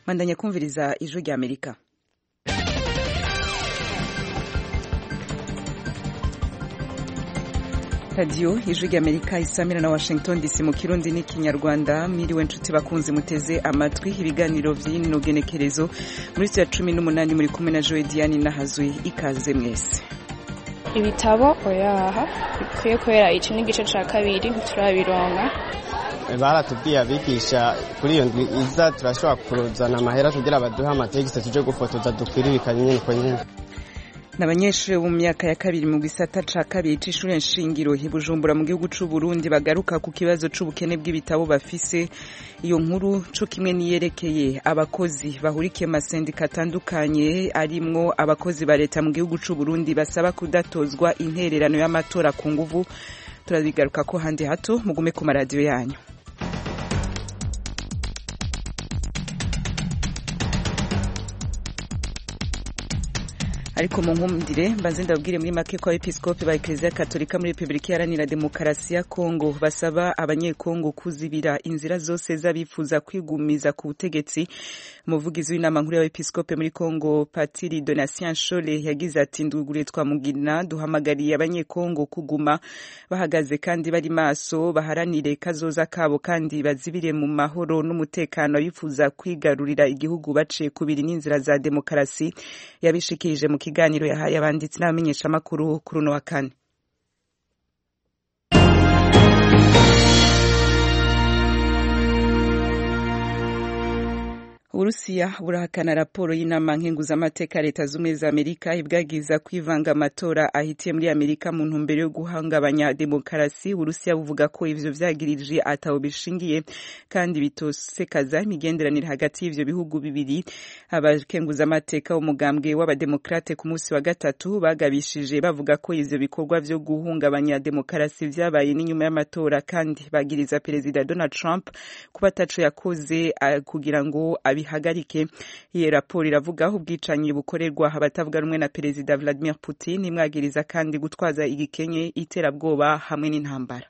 bandanya kumviriza ijwi rya amerika radiyo ijwi rya amerika isamira na washington dc mu kirundi n'ikinyarwanda mwiriwe nshuti bakunzi muteze amatwi ibiganiro by'ino genekerezo muri ya cumi n'umunani muri kumwe na joe diane n'ahazwi ikaze mwese ibitabo oyaha bikwiye kubera iki n'igice cya kabiri ntiturabironka baratubwiye abigisha kuri iyo ndwi iza turashobora kuzana amahera kugira baduhe amategisi tuje gufotoza dukwiririkanye nyine uko nyine ni abanyeshuri bo mu myaka ya kabiri mu gisata ca kabiri c'ishure nshingiro i bujumbura mu gihugu c'u burundi bagaruka ku kibazo c'ubukene bw'ibitabo bafise iyo nkuru co kimwe niyerekeye abakozi bahurikiye mu masendika atandukanye arimwo abakozi ba leta mu gihugu c'u burundi basaba kudatozwa intererano y'amatora ku nguvu turabigaruka ko handi hato mugume ku maradiyo yanyu ariko mu nkumdire mbanze ndabwire muri make ko abepiskopi ba eklezia katolika muri repubulika iharanira demokarasi ya kongo basaba abanyekongo kuzibira inzira zose z'abifuza kwigumiza ku butegetsi umuvugizi w'inama nkuru y'abepiskopi muri kongo patiri donatien shole yagize ati ndugure twamugina duhamagariye abanyekongo kuguma bahagaze kandi bari maso baharanire kazoza kabo kandi bazibire mu mahoro n'umutekano abifuza kwigarurira igihugu baciye kubiri n'inzira za demokarasi yabishikirije mu kiganiro yahaye abanditsi n'abamenyeshamakuru kuri uno wa kane uburusiya burahakana raporo y'inama nkenguzamateka leta z'ubumwe za amerika ibwagiza kwivanga amatora ahitiye muri amerika mu ntumbero yo guhungabanya demokarasi uburusiya buvuga ko ivyo vyagirije ataho bishingiye kandi bitosekaza imigenderanire hagati y'ivyo bihugu bibiri abakenguzamateka umugambwe w'abademokrate ku munsi wa gatatu bagabishije bavuga ko ivyo bikorwa vyo guhungabanya demokarasi vyabaye n'inyuma y'amatora kandi bagiriza perezida donald trump kuba ataco yakoze uh, kugira ngo bihagarike iyi raporo iravugaho ubwicanyi bukorerwa abatavuga rumwe na perezida Vladimir Putin imwagiriza kandi gutwaza igikenye iterabwoba hamwe n'intambara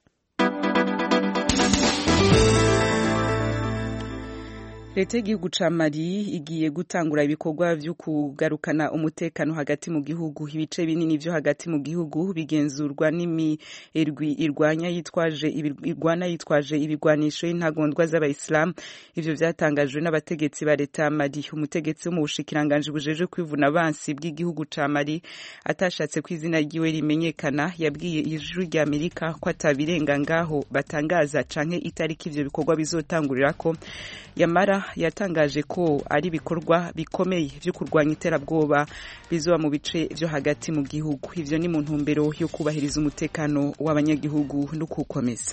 leta y'igihugu ca mali igiye gutangura ibikorwa vyo kugarukana umutekano hagati mu gihugu ibice binini vyo hagati mu gihugu bigenzurwa n'imirwi irwanya yitwaje irwana yitwaje ibigwanisho y'intagondwa z'abayisilamu ivyo vyatangajwe n'abategetsi ba leta ya mali umutegetsi wo mu bushikiranganji bujejwe kwivuna abansi bw'igihugu ca mali atashatse ko izina ryiwe rimenyekana yabwiye ijwi rya amerika ko atabirenga ngaho batangaza canke itariki ivyo bikorwa bizotangurirako yamara yatangaje ko ari ibikorwa bikomeye vyo kurwanya iterabwoba bizoba mu bice vyo hagati mu gihugu ivyo ni mu ntumbero yo kubahiriza umutekano w'abanyagihugu no kuwukomeza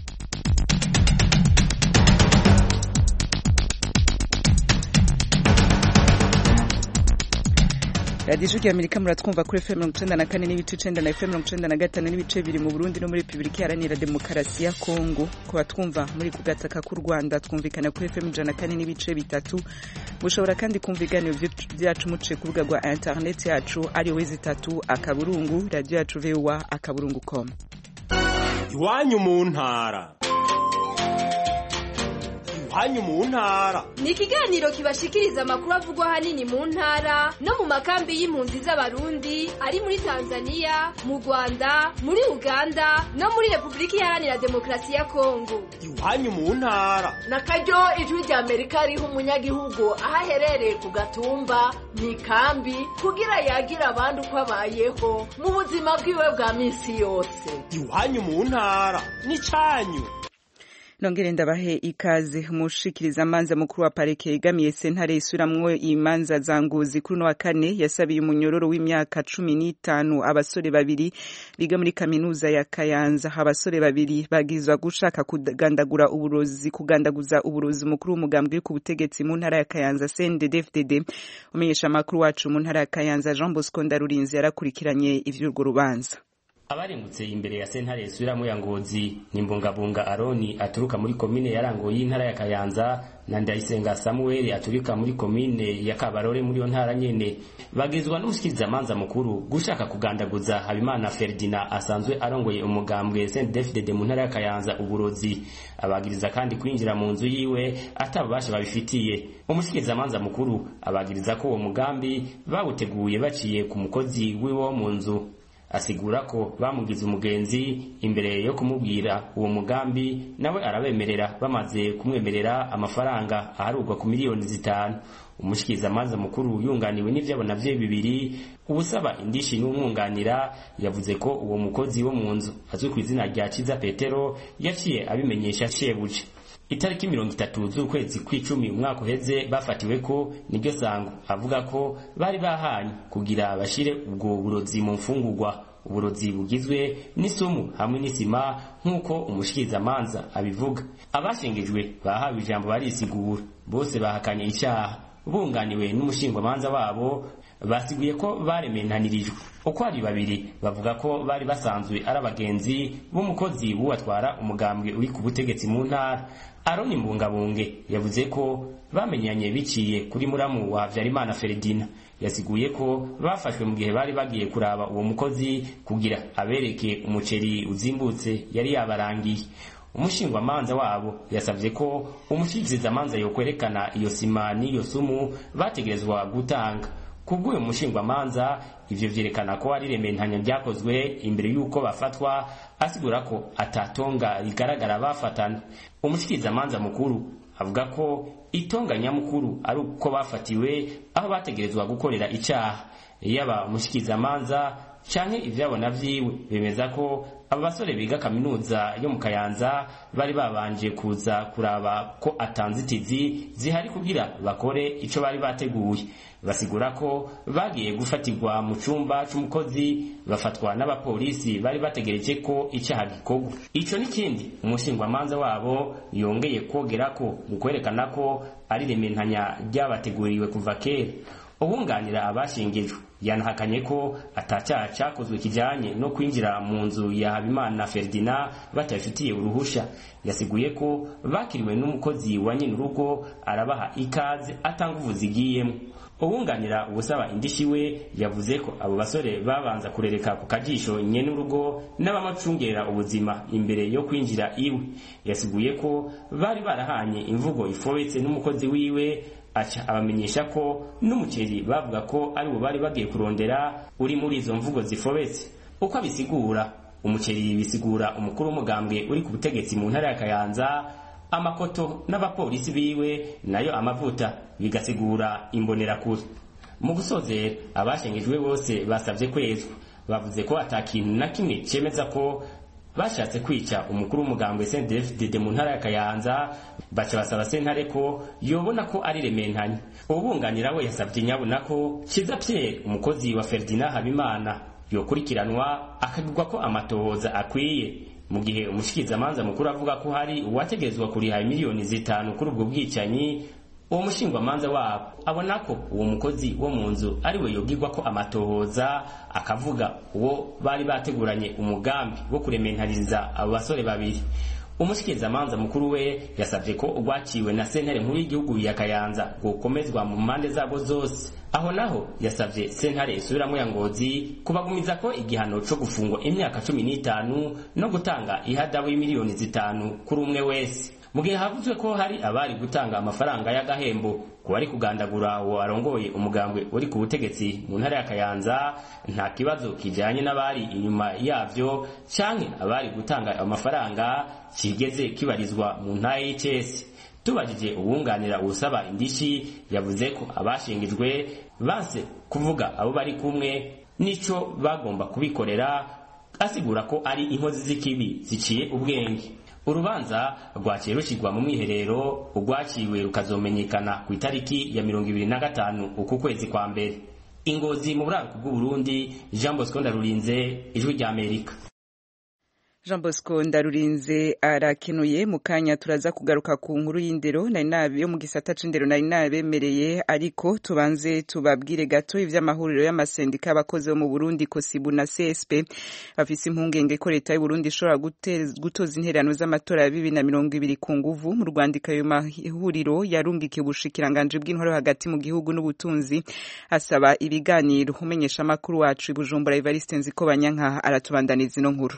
radiyo ijwi amerika muratwumva kuri fm mirongo icenda na kane n'ibice icenda na fm mirongo icenda na gatanu n'ibice bibiri mu burundi no muri repubulika iharanira demokarasi ya kongo ku batwumva muri ku gataka k'u rwanda twumvikana kuri fm ijana na kane n'ibice bitatu mushobora kandi kumva ibiganiro vyacu muciye ku rubuga rwa interineti yacu ari wezi itatu akaburungu radiyo yacu voa akaburungu com iwanyu mu ntara iwanyu mu ntara ni ikiganiro kibashikiriza amakuru avugwa ahanini mu ntara no mu makambi y'impunzi z'abarundi ari muri tanzania mu rwanda muri uganda no muri repubulika iharanira demokarasi ya kongo iwanyu mu ntara na karyo ijwi rya amerika riha umunyagihugu aho aherereye ku gatumba mu ikambi kugira yagira abandi uko abayeho mu buzima bwiwe bwa minsi yose iwanyu mu ntara ni canyu nongere ndabahe ikaze umushikiriza amanza mukuru wa parike yegamiye sentare isuramwo imanza za ngozi kuri uno wa kane yasabiye umunyororo w'imyaka cumi n'itanu abasore babiri biga muri kaminuza ya kayanza abasore babiri bagizwa gushaka kugandagura uburozi kugandaguza uburozi mukuru w'umugambwe ku butegetsi mu ntara ya kayanza cndd umenyesha amakuru wacu mu ntara ya kayanza jean bosco ndarurinzi yarakurikiranye ivy'urwo rubanza abarengutse imbere ya sentare isubiramo ya ngozi ni mbungabunga aroni aturuka muri komine ya rango y'intara ya kayanza na ndayisenga samuweli aturuka muri komine ya kabarore muri iyo ntara nyene bagizwa n'umushikirizamanza mukuru gushaka kugandaguza habimana ferdina asanzwe arongoye umugambwe saint david mu ntara ya kayanza uburozi abagiriza kandi kwinjira mu nzu yiwe atabubasha babifitiye umushikirizamanza mukuru abagiriza ko uwo mugambi bawuteguye baciye ku mukozi wiwe wo mu nzu asigura ko bamugize umugenzi imbere yo kumubwira uwo mugambi nawe arabemerera bamaze kumwemerera amafaranga aharugwa ku miliyoni zitanu umushikirizamanza mukuru yunganiwe n'ivyabona vye bibiri uwusaba indishi n'umwunganira yavuze ko uwo mukozi wo mu nzu azwi ku izina rya ciza petero yaciye abimenyesha shebuja itariki mirongo itatu z'ukwezi kw'icumi umwaka uheze bafatiwe ko niryo sango avuga ko bari bahanye kugira bashire ubwo burozi mu mfungurwa uburozi bugizwe n'isumu hamwe n'isima nk'uko umushikirizamanza abivuga abashengejwe bahawe ijambo barisigura bose bahakanye icyaha bunganiwe n'umushingwamanza wabo basiguye ko barementanirijwe uko ari babiri bavuga ko bari basanzwe ari abagenzi b'umukozi w'uwatwara umugambwe uri ku butegetsi mu ntara aroni mbungabunge yavuze ko bamenyanye biciye kuri muramu wa habyarimana feredina yasiguye ko bafashwe mu gihe bari bagiye kuraba uwo mukozi kugira abereke umuceri uzimbutse yari yabarangiye umushingwamanza wabo yasabye ko umushikirizamanza yokwerekana iyo sima n'iyo sumu bategerezwa gutanga kubw'uyu mushingwamanza ivyo vyerekana ko ari rementanya ryakozwe imbere y'uko bafatwa asigura ko atatonga rigaragara bafatana umushikirizamanza mukuru avuga ko itonga nyamukuru ari uko bafatiwe aho bategerezwa gukorera icaha yaba umushikirizamanza canke ivyabona vyiwe bemeza ko aba basore biga kaminuza yo mu kayanza bari babanje kuza kuraba ko atanzitizi zihari kugira bakore ico bari bateguye basigura ko bagiye gufatirwa mu cumba c'umukozi bafatwa n'abapolisi bari bategereje ko icaha gikorwa ico n'ikindi umushingwamanza wabo yongeye kogera ko mu kwerekana ko ari rementanya ryabateguriwe kuva kera ubunganira abashingijwe yanahakanye ko atacyaha cyakozwe kijyanye no kwinjira mu nzu ya habimana ferdina batabifitiye uruhusha yasiguye ko bakiriwe n'umukozi wa nyine urugo arabaha ikaze atanga uvuzi igiyemo ubunganira ubusaba indishi we yavuze ko abo basore babanza kurereka ku kajisho nyene urugo n'abamacungerera ubuzima imbere yo kwinjira iwe yasiguye ko bari barahanye imvugo ifobetse n'umukozi wiwe aca abamenyesha ko n'umuceri bavuga ko ari bo bari bagiye kurondera uri muri izo mvugo zifobetse uko abisigura umuceri bisigura umukuru w'umugambwe uri ku butegetsi mu ntara ya kayanza amakoto n'abapolisi biwe nayo amavuta bigasigura imbonerakure mu gusozera abashengejwe bose basabye kwezwa bavuze ko atakintu na kimwe cemeza ko bashatse kwica umukuru w'umugambwe CNDD-FDD mu ntara ya Kayanza baca basaba sentare ko yobona ko ari rementanya ubunganira we yasabye nyabona ko Kiza Pierre umukozi wa Ferdinand Habimana yokurikiranwa akagirwa ko amatohoza akwiye mu gihe umushikirizamanza mukuru avuga ko hari uwategerezwa kuriha miliyoni zitanu kuri ubwo bwicanyi uwo mushingwamanza wabo abona ko uwo mukozi wo mu nzu ari we yogirwa ko amatohoza akavuga uwo bari bateguranye umugambi wo kurementariza abo basore babiri umushikirizamanza mukuru we yasabye ko urwaciwe na sentare nkuru y'igihugu ya kayanza gukomezwa mu mpande zabo zose aho naho yasabye sentare isubiramo ya ngozi kubagumiza ko igihano co gufungwa imyaka cumi n'itanu no gutanga ihadabu y'imiliyoni zitanu kuri umwe wese mu gihe havuzwe ko hari abari gutanga amafaranga y'agahembo ku bari kugandagura uwo arongoye umugambwe uri ku butegetsi mu ntara ya kayanza nta kibazo kijyanye n'abari inyuma yabyo canke abari gutanga amafaranga kigeze kibarizwa mu ntara y'icesi tubajije uwunganira usaba indishi yavuze ko abashingijwe banse kuvuga abo bari kumwe n'ico bagomba kubikorera asigura ko ari inkozi z'ikibi ziciye ubwenge urubanza rwaciye rushyirwa mu mwiherero urwaciwe rukazomenyekana ku itariki ya mirongo ibiri na gatanu uku kwezi kwa mbere ingozi mu buraruko bw'uburundi jean bosco ndarurinze ijwi ry'amerika Jean Bosco Ndarurinze arakenuye mu kanya turaza kugaruka ku nkuru y'indero nari nabi yo mu gisata c'indero nari nabemereye ariko tubanze tubabwire gato ivy'amahuriro y'amasendika y'abakozi bo mu Burundi Kosibu na CSP bafise impungenge ko leta y'u Burundi ishobora gutoza intererano z'amatora ya bibiri na mirongo ibiri ku nguvu mu rwandiko ayo mahuriro yarungikiye ubushikiranganje bw'intwaro hagati mu gihugu n'ubutunzi asaba ibiganiro umenyesha amakuru wacu i Bujumbura Evariste Nzikobanyanka aratubandaniza ino nkuru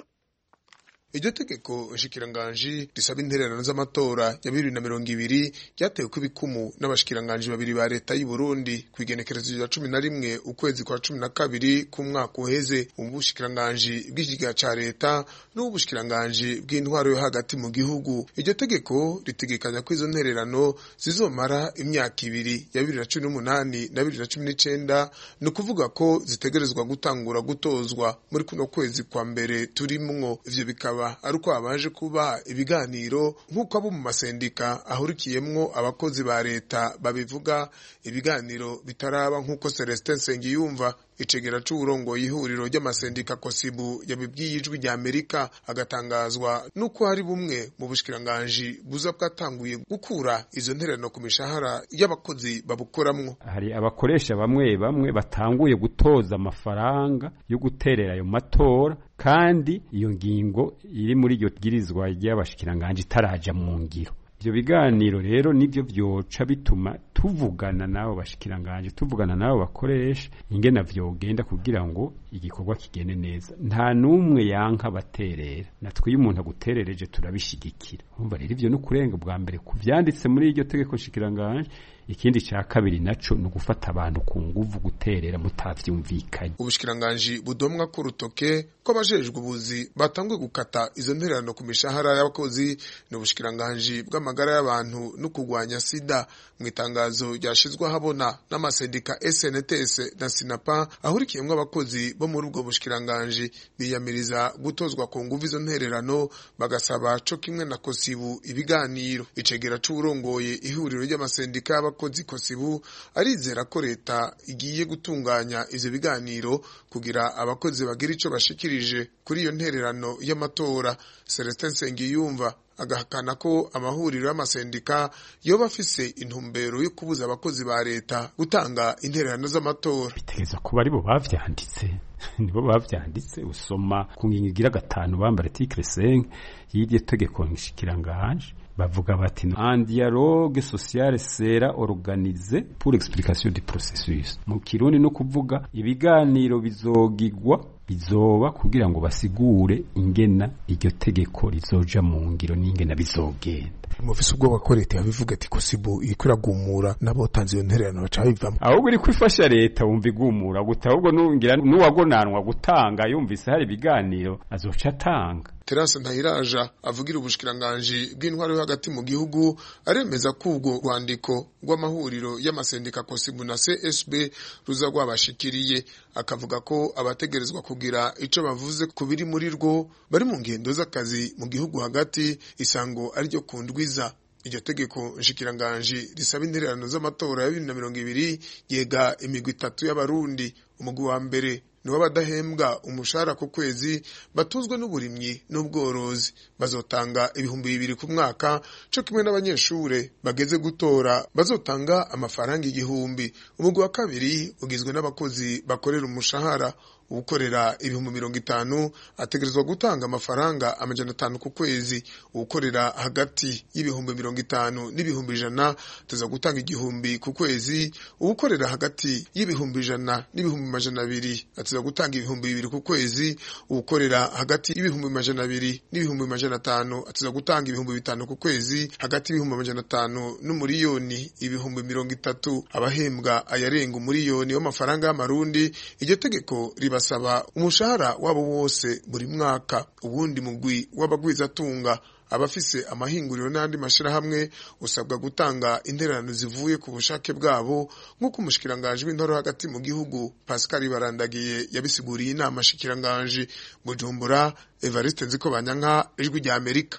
iryo tegeko nshikiranganji risaba intererano z'amatora ya bibiri na mirongo ibiri ryatewe ko ibikumu n'abashikiranganji babiri ba leta y'u Burundi ku igenekerezo rya cumi na rimwe ukwezi kwa cumi na kabiri k'umwaka uheze ubushikiranganji bw'ikigega ca leta n'ubushikiranganji bw'intwaro yo hagati mu gihugu iryo tegeko ritegekanya ko izo ntererano zizomara imyaka ibiri ya bibiri na cumi n'umunani na bibiri na cumi n'icenda ni ukuvuga ko zitegerezwa gutangura gutozwa muri kuno kwezi kwa mbere turimwo ivyo bikaba ari uko habanje kuba ibiganiro nk'uko abo mu masendika ahurikiyemwo abakozi ba leta babivuga ibiganiro bitaraba nk'uko Celestin Nsengiyumva icegera c'uburongoye ihuriro ry'amasendika kosibu yabibwiye ijwi rya amerika agatangazwa n'uko hari bumwe mu bushikiranganji buza bwatanguye gukura izo ntererano ku mishahara y'abakozi babukoramwo hari abakoresha bamwe bamwe batanguye gutoza amafaranga yo guterera ayo matora kandi iyo ngingo iri muri iryo bwirizwa ry'abashikiranganji itaraja mu ngiro ibyo biganiro rero nibyo byoca bituma tuvugana n'abo bashikiranganje tuvugana n'abo bakoresha ingena vyogenda kugira ngo igikorwa kigende neza nta n'umwe yanka baterera natwe iyo umuntu aguterereje turabishigikira urumva rero ivyo ni ukurenga bwa mbere ku vyanditse muri iryo tegeko shikiranganje ikindi ca kabiri naco ni ugufata abantu ku nguvu guterera mutavyumvikanye ubushikiranganji budomwa ku rutoke ko abajejwe ubuzi batanguye gukata izo ntererano ku mishahara y'abakozi ni ubushikiranganji bw'amagara y'abantu no kurwanya sida mu itangazo ryashizwe ahabona n'amasendika SNTS na Sinapa ahurikiyemwo abakozi bo muri ubwo bushikiranganji biyamiriza gutozwa ku nguvu izo ntererano bagasaba co kimwe na kosibu ibiganiro icegera c'uburongoye ihuriro ry'amasendika y'abakozi kosibu arizera ko leta igiye gutunganya ivyo biganiro kugira abakozi bagira ico bashikirije kuri iyo ntererano y'amatora Celestin Nsengiyumva agahakana ko amahuriro y'amasendika yoba afise intumbero yo kubuza abakozi ba leta gutanga intererano z'amatora bitegereza kuba aribo bavyanditse nibo bavyanditse usoma ku ngingo igira gatanu bambara article 5 y'iryo tegeko nshikiranganje bavuga bati un dialogue social sera organisé pour l'explication du processus mu kirundi no kuvuga ibiganiro bizogigwa bizoba kugira ngo basigure ingena iryo tegeko rizoja mu ngiro n'ingena bizogenda mufise ubwoba ko leta yabivuga ati kosibu iriko iragumura n'abotanze iyo ntererano baca bivamo ahubwo iri kwifasha leta wumva igumura guta ahubwo nungira n'uwagonanwa gutanga yumvise hari ibiganiro azoca atanga Terence Ntahiraja avugira ubushikiranganji bw'intwaro yo hagati mu gihugu aremeza ko ubwo rwandiko rw'amahuriro y'amasendika kosibu na CSB ruza rwabashikiriye akavuga ko abategerezwa kugira ico bavuze ku biri muri rwo bari mu ngendo z'akazi mu gihugu hagati isango ariryo kundwiza iryo tegeko nshikiranganji risaba intererano z'amatora ya bibiri na mirongo ibiri yega imigwi itatu y'abarundi umugwi wa mbere nibo badahembwa umushahara ku kwezi batuzwe n'uburimyi n'ubworozi bazotanga ibihumbi bibiri ku mwaka co kimwe n'abanyeshure bageze gutora bazotanga amafaranga igihumbi umugwi wa kabiri ugizwe n'abakozi bakorera umushahara uwukorera ibihumbi mirongo itanu ategerezwa gutanga amafaranga amajana atanu ku kwezi uwukorera hagati y'ibihumbi mirongo itanu n'ibihumbi ijana tuza gutanga igihumbi ku kwezi uwukorera hagati y'ibihumbi ijana n'ibihumbi majana abiri atuza gutanga ibihumbi bibiri ku kwezi uwukorera hagati y'ibihumbi majana abiri n'ibihumbi majana atanu atuza gutanga ibihumbi bitanu ku kwezi hagati y'ibihumbi majana atanu n'umuriyoni ibihumbi mirongo itatu abahembwa ayarenga umuriyoni w'amafaranga y'amarundi iryo tegeko riba basaba umushahara wabo wose buri mwaka ubundi mugwi w'abagwizatunga abafise amahinguriro n'andi mashirahamwe usabwa gutanga intererano zivuye ku bushake bwabo nk'uko umushikiranganji w'intoro hagati mu gihugu Pascal Barandagiye yabisiguriye inama shikiranganji Bujumbura Evariste Nziko Banyanka ijwi rya Amerika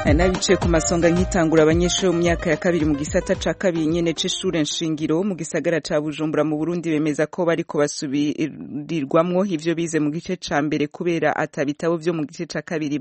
nabicaye ku masonga nkitangura abanyeshuri mu myaka ya kabiri mu gisata ca kabiri nyene c'ishure nshingiro mu gisagara ca Bujumbura mu Burundi bemeza ko bariko basubirirwamwo ivyo bize mu gice ca mbere kubera atabitabo vyo mu gice ca kabiri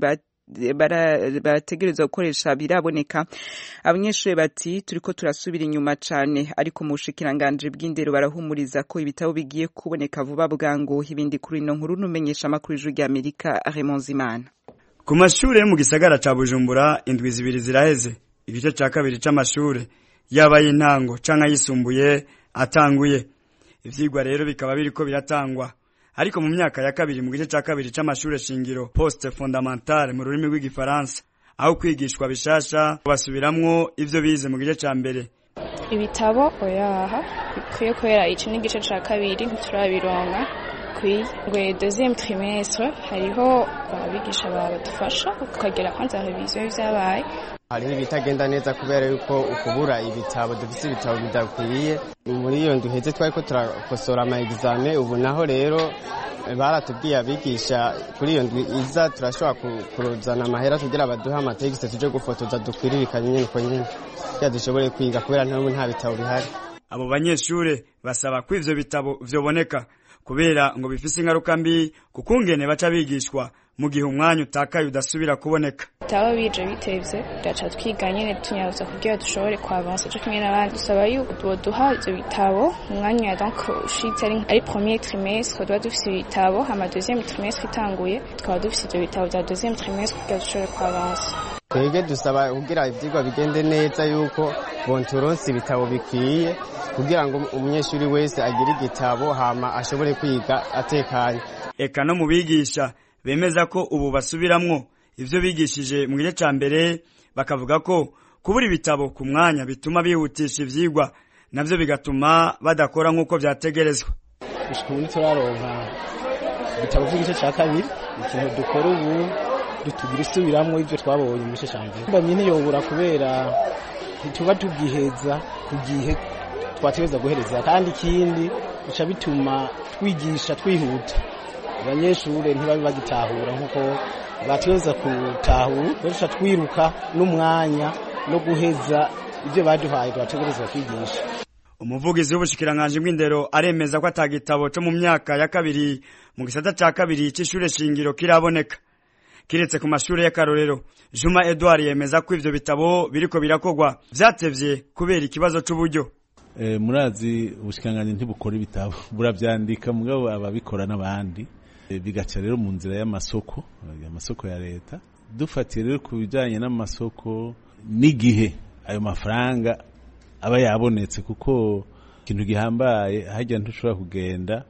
bategerezwa gukoresha biraboneka abanyeshuri bati turiko turasubira inyuma cane ariko mu bushikiranganje bw'indero barahumuriza ko ibitabo bigiye kuboneka vuba bwangu ibindi kuri ino nkuru numenyesha amakuru y'ijwi ry'Amerika Raymond Zimana ku mashure yo mu gisagara ca Bujumbura indwi zibiri ziraheze igice ca kabiri c'amashure yaba y'intango canke ayisumbuye atanguye ivyigwa rero bikaba biriko biratangwa ariko mu myaka ya kabiri mu gice ca kabiri c'amashure shingiro poste fondamentale mu rurimi rw'igifaransa aho kwigishwa bishasha basubiramwo ivyo bize mu gice ca mbere ibitabo oyaha bikwiye kubera ico n'igice ca kabiri ntiturabironka kwiye ngo deuxième trimestre hariho abigisha badufasha tukagera kwanza revision y'ivyabaye hariho ibitagenda neza kubera yuko ukubura ibitabo dufise ibitabo bidakwiye muri iyo nduheze twariko turakosora ama examen ubu naho rero baratubwiye abigisha kuri iyo ndwi iza turashobora kuruzana amahera kugira baduhe amategisi tuje gufotoza dukwiririkanye nyene uko nyene kugira dushobore kwiga kubera ntabwo nta bitabo bihari abo banyeshure basaba ko ivyo bitabo vyoboneka kubera ngo bifise ingaruka mbi kukungene baca bigishwa mu gihe umwanya utakaye udasubira kuboneka bitaba bije bitevye gaca twiga nyene tunyaruza kugira dushobore kwavansa co kimwe n'abandi dusaba yuko boduha ivyo bitabo umwanya donc ushitse ari ari premier trimestre tuba dufise ibitabo hama deuxième trimestre itanguye tukaba dufise ivyo bitabo vya deuxième trimestre kugira dushobore kwavansa twebwe dusaba kugira ivyigwa bigende neza yuko bonturonse ibitabo bikwiye kugira ngo umunyeshuri wese agire igitabo hama ashobore kwiga atekanye eka no mu bigisha bemeza ko ubu basubiramwo ivyo bigishije mu gice ca mbere bakavuga ko kubura ibitabo ku mwanya bituma bihutisha ivyigwa navyo bigatuma badakora nk'uko vyategerezwa gushika ubu ntituraronka ibitabo vy'igice ca kabiri ikintu dukora ubu tugira isubiramwo ivyo twabonye mu gice ca mbere mbamye ntiyobura kubera ntituba tubwiheza ku gihe twategereza guhereza kandi ikindi bica bituma twigisha twihuta abanyeshure ntibabe bagitahura nk'uko bategereza gutahura duca twiruka n'umwanya no guheza ibyo baduhaye twategereza kwigisha umuvugizi w'ubushikiranganje bw'indero aremeza ko atagitabo co mu myaka ya kabiri mu gisata ca kabiri c'ishure shingiro kiraboneka kiretse ku mashure y'akarorero Juma Edouard yemeza ko ivyo bitabo biriko birakogwa vyatevye kubera ikibazo c'uburyo e, murazi ubushikiranganje ntibukora ibitabo buravyandika mugabo ababikora n'abandi e, bigaca rero mu nzira y'amasoko amasoko ya leta dufatiye rero ku bijanye n'amasoko n'igihe ayo mafaranga aba yabonetse kuko ikintu gihambaye hajya ntushobora kugenda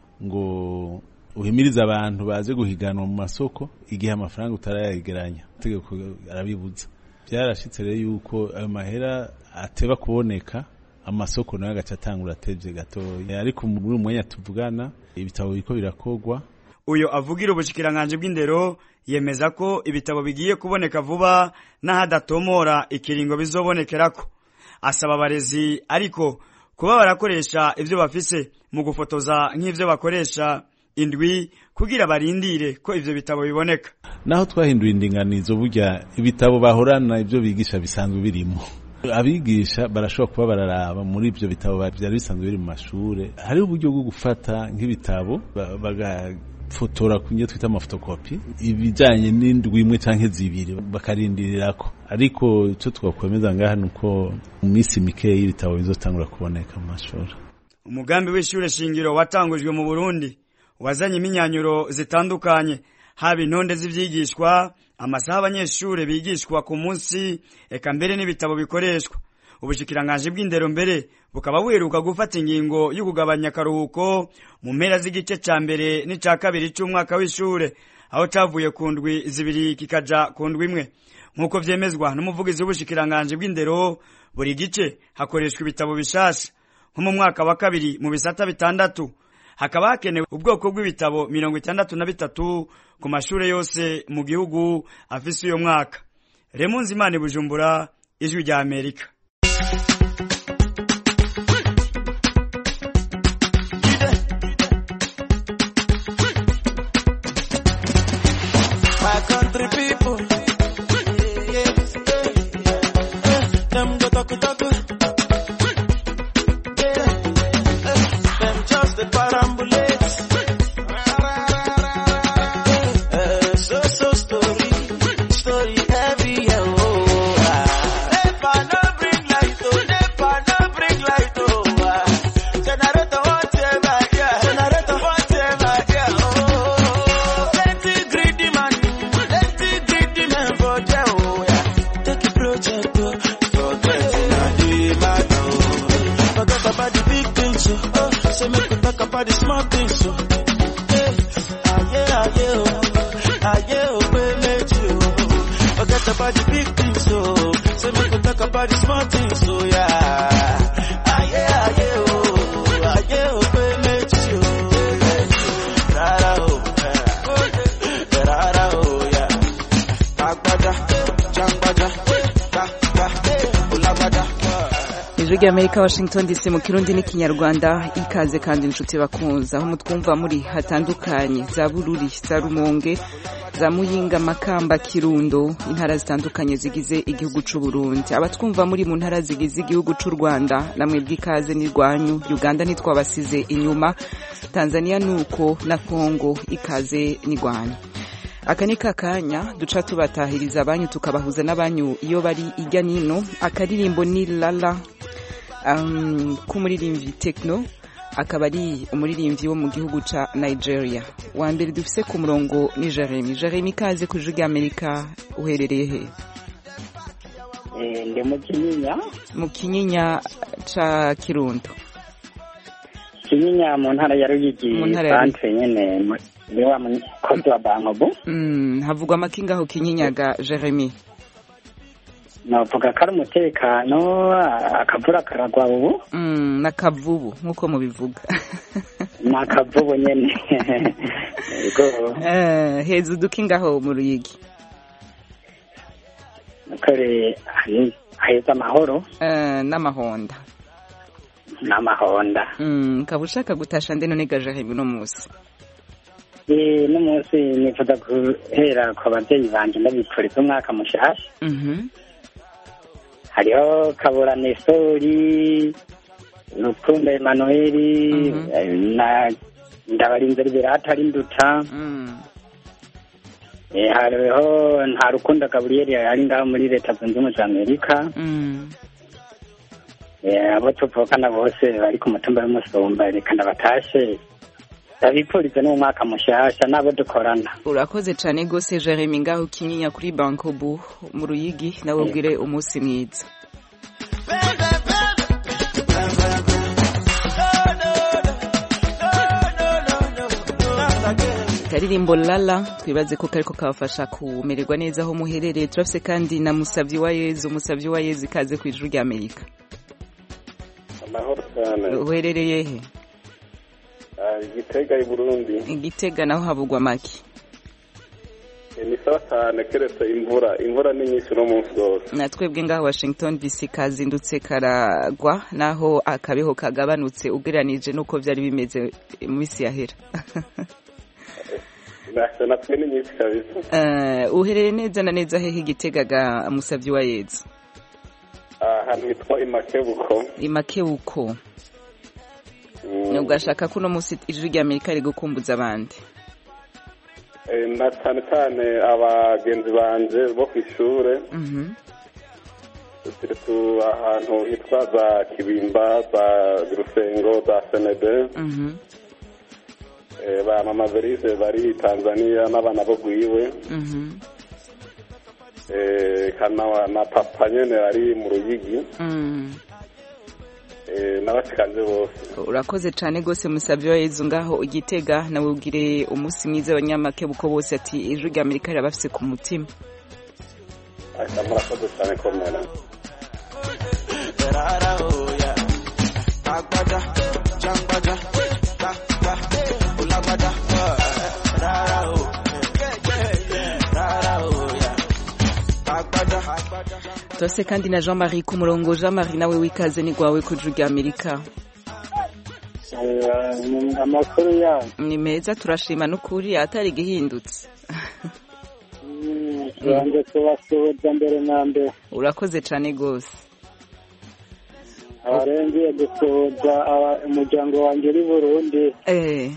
ngo uhimiriza abantu baze guhiganwa mu masoko igihe amafaranga utarayageranya itegeko arabibuza byarashitse rero yuko ayo mahera ateba kuboneka amasoko nayo agaca atangura atevye gatoya ariko muri uyu mwanya tuvugana ibitabo biriko birakogwa uyo avugira ubushikiranganje bw'indero yemeza ko ibitabo bigiye kuboneka vuba n'ahadatomora ikiringo bizobonekerako asaba abarezi ariko kuba barakoresha ivyo bafise mu gufotoza nk'ivyo bakoresha indwi kugira barindire ko ivyo bitabo biboneka naho twahinduye indinganizo burya ibitabo bahorana ivyo bigisha bisanzwe birimo abigisha barashobora kuba bararaba muri ivyo bitabo vyari bisanzwe biri mu mashure hariho uburyo bwo gufata nk'ibitabo bagafotora kunye twita amafotokopi ibijanye n'indwi imwe canke zibiri bakarindirirako ariko ico twakwemeza ngaha nuko mu minsi mikeyi ibitabo bizotangura kuboneka mu mashuri umugambi w'ishure shingiro watangujwe mu Burundi wazanye iminyanyuro zitandukanye haba intonde z'ivyigishwa amasaha abanyeshure bigishwa ku munsi eka mbere n'ibitabo bikoreshwa ubushikiranganje bw'indero mbere bukaba buheruka gufata ingingo yo kugabanya akaruhuko mu mpera z'igice ca mbere n'ica kabiri c'umwaka w'ishure aho cavuye ku ndwi zibiri kikaja ku ndwi imwe nk'uko vyemezwa n'umuvugizi w'ubushikiranganje bw'indero buri gice hakoreshwa ibitabo bishasha nko mu mwaka wa kabiri mu bisata bitandatu hakaba hakenewe ubwoko bw'ibitabo mirongo itandatu na bitatu ku mashure yose mu gihugu afise uyo mwaka remunzi imana bujumbura ijwi rya amerika My country people, yes. Say make we talk about the small things, so. Hey, ah yeah, ah yeah, oh, ah yeah, oh, we met you. Forget about the big things, so. Say make we talk about the small things, so yeah. Ah yeah, ah yeah, oh, ah yeah, oh, we met you. Rara, oh, yeah. Rara, oh, yeah. Agbada, jangbada, ga, ga, ulagbada. ijwi ry'amerika washington dc mu kirundi n'ikinyarwanda ikaze kandi inshuti bakunze aho mutwumva muri hatandukanye za bururi za rumonge za muyinga makamba kirundo intara zitandukanye zigize igihugu c'u burundi abatwumva muri mu ntara zigize igihugu c'u rwanda namwe bw'ikaze n'irwanyu uganda ntitwabasize inyuma tanzania nuko na kongo ikaze n'irwanyu aka ni kakanya duca tubatahiriza abanyu tukabahuza n'abanyu iyo bari ijya nino akaririmbo ni lala um, k'umuririmbyi tekno akaba ari umuririmbyi wo mu gihugu ca nigeria wa mbere dufise ku murongo ni jeremy jeremy ikaze ku ijwi ry'amerika uherereye he ndi mu kinyinya mu kinyinya ca kirundo kinyinya mu ntara ya ruyigi Mu ntara ya Ruyigi. santre nyene mu- ni wa mukozi wa bankobu mm, havugwa amakinga aho kinyinya jeremy navuga ko ari umutekano akavura karagwa ubu mm, n'akavubu nk'uko mubivuga ni akavubu nyene yego Eh, heza udukingaho mu ruyigi kore heza amahoro Eh, n'amahonda n'amahonda Mm, ukaba ushaka gutasha nde none gajeremy uno munsi Eh, n'umunsi nifuza guhera ku babyeyi banje ndabifuriza umwaka mushasha Mhm. hariho kabura nestori rukundo emanueli eh, na ndabarinze liberata ari nduta Eh, hariho nta rukundo gaburiyeri ari ngaho muri leta zunze ubumwe za amerika Mm. Eh, abo tuvukana bose bari ku mutumba w'umusumba reka ndabatashe ndabipfuriza n'umwaka mushasha n'abo dukorana urakoze cyane rwose jeremy ngaho kinyinya kuri bankobu mu ruyigi nawe ubwire umunsi mwiza karirimbo lala twibaze ko kariko kabafasha kumererwa neza aho muherereye turafise kandi na musavyi wa yezu musavyi wa yezu ikaze ku ijuru rya amerika amahoro cyane uherereye he Ah, igitega i burundi igitega naho havugwa make Eh, ni sawa cyane keretse imvura imvura ni nyinshi uno munsi wose na twebwe ngaho washington dc kazindutse karagwa naho akabeho kagabanutse ugereranije n'uko byari bimeze mu minsi yahera Nasa natwe ni nyinshi kabisa Eh, uherereye neza na neza hehe igitega ga musavyi wa yezu Ah, ahantu hitwa imakebuko imakewuko Mm, ugashaka ko uno munsi ijwi rya amerika riri gukumbuza abandi eh, na cyane cyane abagenzi banje bo ku ishure Mhm. turi tu ahantu hitwa za kibimba za rusengo za senede Mhm. Eh, ba mama verise bari tanzania n'abana bo gwiwe Mhm. Eh, kana na papa nyene ari mu ruyigi Mm. Eh, n'abashikanje bose urakoze cyane rwose musabye wa yezu ngaho igitega nawe ubwire umunsi mwiza abanyamakebuko bose ati ijwi rya amerika rirabafise ku mutima Aka murakoze cyane komera Rara, oh, yeah. Agbada, jangbada, ga, ga, ulagbada, uh, rara, oh, yeah, yeah, yeah. Rara, oh, yeah. Agbada, agbada. turase kandi na jean marie ku murongo jean marie nawe wikaze ni rwawe ku ijwi rya amerika amakuru yayo ni meza turashima n'ukuri atari igihindutse yanze kubasuhuza mbere na mbere urakoze cyane rwose abarengeye gusuhuza aba- umuryango wanjye uri burundi eh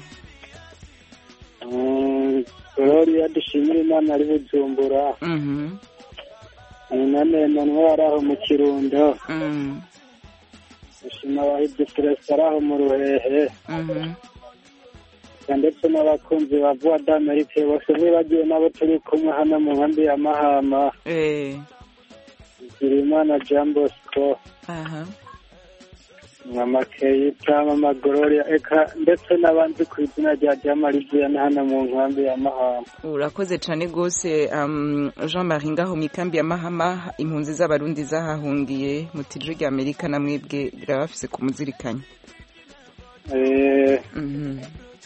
Mm, gloria dushimira imana ari bujumbura mhm none manuel ari aho mu kirundo mm dushima abahibye perezida ari aho mu ruhehe mhm ndetse n'abakunzi ba voix d'amerique bose nibagiwe n'abo turi kumwe hano mu nkambi ya mahama eh imana jean bosco aha mama keyita mama gloria eka ndetse n'abandi ku izina rya diamariziya na hano mu nkambi ya mahama urakoze cyane rwose um, jean marie ngaho mu ikambi ya mahama impunzi z'abarundi zahahungiye mu tije rya amerika na mwebwe birabafise kumuzirikanya Eh, Mhm.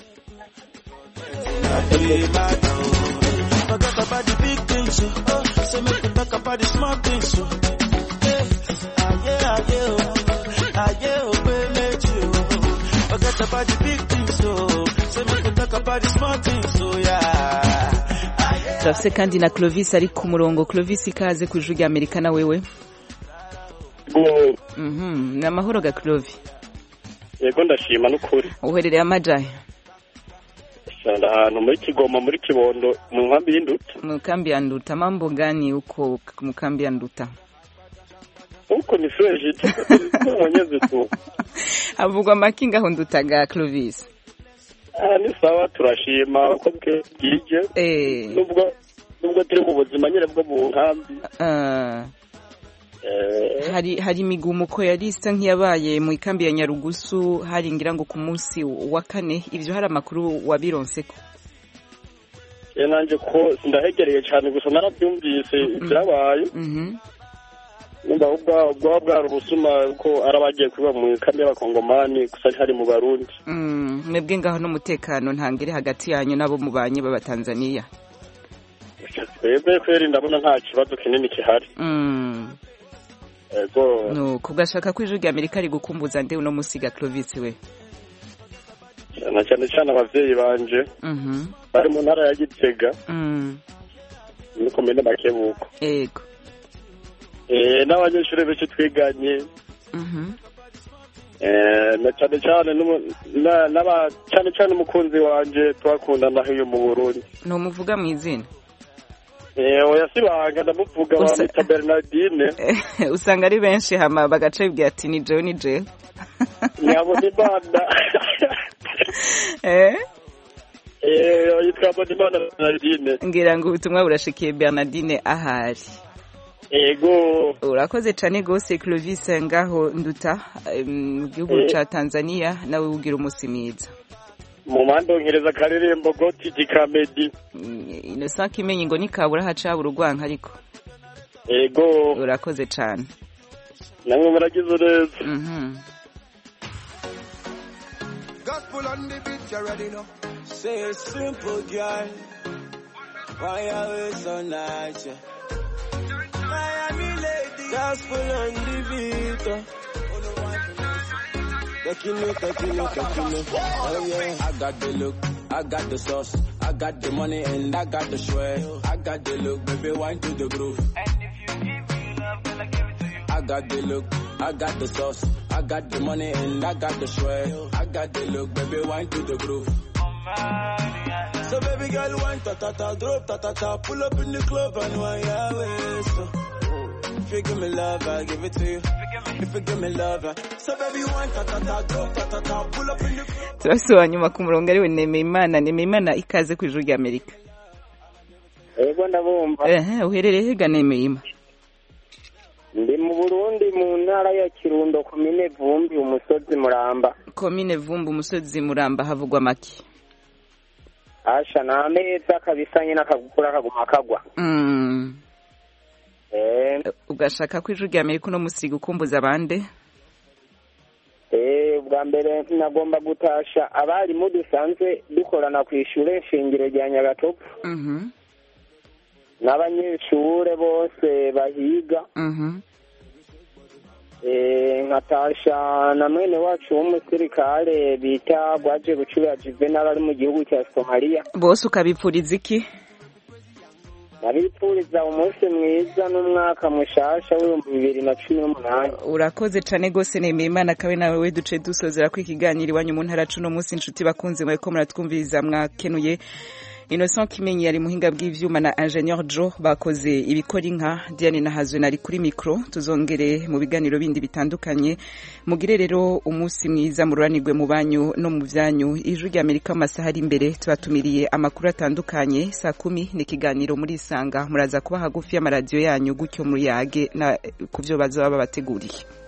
Forget about the big things, oh. Say make we talk about the small things, oh. Yeah, ah yeah, ah yeah, oh. ah yeah, oh, baby, let you. Forget about the big things, oh. Say make we talk about the small things, oh yeah. turafise kandi na clovis ari ku murongo clovis ikaze ku ijwi rya amerika na wewe Mhm, ni amahoro ga clovi yego ndashima n'ukuri uherereye amajahe Sanda ahantu muri kigoma muri kibondo mu nkambi y'induta mu kambi ya nduta mambo gani uko mu kambi ya nduta huko ni fresh tu mwenyezi tu havugwa make ngaho nduta ga clovis ah ni sawa turashima uko bwije eh nubwo nubwo turi mu buzima nyine bwo mu nkambi ah, eh hari hari imigumuko yari isa nk'iyabaye mu ikambi ya nyarugusu hari ngira ngo ku munsi wa kane ibyo hari amakuru wabironseko ye nanje ko sindahegereye cyane gusa narabyumvise ibyabaye Mhm. numva ubwa ubwa bwari ubusuma ko arabagiye kuba mu kambi y'abakongomani gusa hari mu barundi Mm, mwebwe ngaho n'umutekano ntangire hagati yanyu n'abo mubanye b'abatanzaniya twebwe kweri ndabona nta kibazo kinini kihari Mm. ego nuko ugashaka ko ijwi rya amerika rigukumbuza nde uno musiga clovis we na cyane cyane abavyeyi banje Mhm. bari mu ntara ya gitega Mm. muri komine makebuko ego Eh, n'abanyeshuri benshi twiganye Mhm. eh, na cyane cyane n'umu- na- n'aba- cyane cyane umukunzi wanje twakundana hiyo mu burundi ntumuvuga mu izina Eh, oya sibanga ndamuvuga Usa- bamwita bernardine usanga ari benshi hama bagaca bibwira ati ni jewe ni jewe nyabona imana Eh? Eh, yitwa mbonimana bernardine ngira ngo ubutumwa burashikiye bernardine ahari ego urakoze cyane rwose clovis ngaho nduta em, mu gihugu Eh. ca tanzania nawe ugira umunsi mwiza mu mandongereza akaririmbo goti gikamedi innocent kimenyi ngo nikabura hacabura urwanka ariko ego urakoze cyane namwe muragize neza Mhm. Gospel on the beat, you already know. Say it's simple, girl. Why you always so nice? Yeah. Miami lady. Gospel on the beat. uh. Takino, takino, takino. Oh yeah. I got the look, I got the sauce, I got the money and I got the swag. I got the look, baby, wine to the groove. I got the look, I got the sauce, I got the money and I got the swag. I got the look, baby, wine to the groove. So baby girl, wine ta ta ta, drop ta ta ta, pull up in the club and wine your waist. oh. If you give me love, I give it to you. If you give me love, I... so baby wine ta ta ta, drop ta ta ta, pull up in the club. turafise uwa nyuma ku murongo ariwe nemeyimana nemeyimana ikaze ku ijuru rya amerika ego ndabumva ehe uherereye hega nemeyima ndi mu burundi mu ntara ya kirundo komine vumbi umusozi muramba komine vumbi umusozi muramba havugwa make asha ni ameza kabisa nyine akagukura akaguma kagwa Mm. eh ugashaka ko ijuru rya amerika uno musiga ukumbuza abande eh bwa mbere nagomba gutasha abarimu dusanzwe dukorana ku ishure shingiro rya nyagatopu Mhm. n'abanyeshure bose bahiga Mhm. eh nkatasha na mwene wacu w'umusirikare bita gwaje bucura juvenal ari mu gihugu cya somaliya bose ukabipfuriza iki nabipfuriza umunsi mwiza n'umwaka mushasha w'ibihumbi bibiri na cumi n'umunani urakoze cane gose nemeye imana kabe nawe we duce dusozera ko ikiganiro iwanyu mu ntara cuno munsi inshuti bakunze mwariko muratwumviriza mwakenuye innocent kimenyi yari muhinga bw'ivyuma na ingenieur jo bakoze ibikora inka diane na hazwe nari kuri mikro tuzongere mu biganiro bindi bitandukanye mugire rero umunsi mwiza mururanirwe mu banyu no mu vyanyu ijwi rya amerika mu masaha ari imbere tubatumiriye amakuru atandukanye saa kumi ni ikiganiro murisanga muraza kuba hagufi y'amaradiyo yanyu gutyo muyage na ku vyo bazoba babateguriye